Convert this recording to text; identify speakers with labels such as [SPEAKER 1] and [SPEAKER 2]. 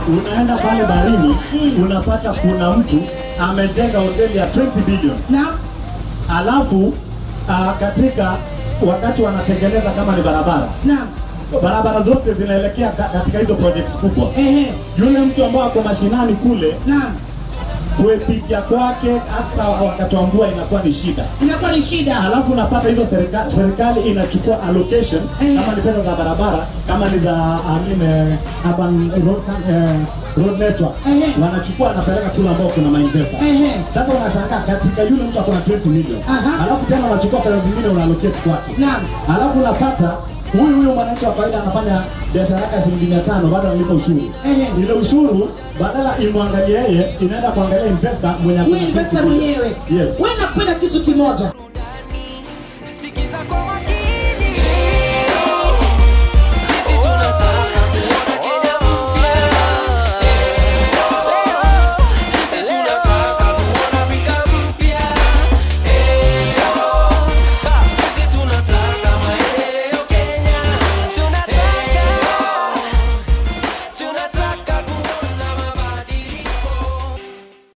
[SPEAKER 1] unaenda pale baharini
[SPEAKER 2] Mm.
[SPEAKER 1] unapata kuna mtu amejenga hoteli ya 20 bilioni
[SPEAKER 2] na
[SPEAKER 1] alafu uh, katika wakati wanatengeneza kama ni barabara
[SPEAKER 2] na
[SPEAKER 1] barabara zote zinaelekea ka- katika hizo projects kubwa
[SPEAKER 2] ehe
[SPEAKER 1] yule mtu ambao ako mashinani kule
[SPEAKER 2] na
[SPEAKER 1] kupitia kwake hata wakati wa mvua inakuwa ni shida
[SPEAKER 2] inakuwa ni shida
[SPEAKER 1] alafu unapata hizo serikali, serikali inachukua allocation
[SPEAKER 2] Eh.
[SPEAKER 1] kama ni pesa za barabara kama ni za I mean, eh, urban road, eh, road network
[SPEAKER 2] Eh.
[SPEAKER 1] wanachukua wanapeleka kule ambao kuna mainvesta
[SPEAKER 2] Ehe.
[SPEAKER 1] sasa unashangaa katika yule mtu akona 20 million
[SPEAKER 2] Aha.
[SPEAKER 1] alafu tena unachukua pesa zingine unaallocate kwake
[SPEAKER 2] Naam.
[SPEAKER 1] alafu unapata huyu huyu mwananchi wa kawaida anafanya biashara yake ya shilingi mia tano bado analipa ushuru
[SPEAKER 2] Ehe.
[SPEAKER 1] ile ushuru badala imwangalie yeye inaenda kuangalia investor mwenye ako na
[SPEAKER 2] huyu
[SPEAKER 1] 20
[SPEAKER 2] investor
[SPEAKER 1] million.
[SPEAKER 2] mwenyewe
[SPEAKER 1] yes
[SPEAKER 2] wewe nakupenda kisu kimoja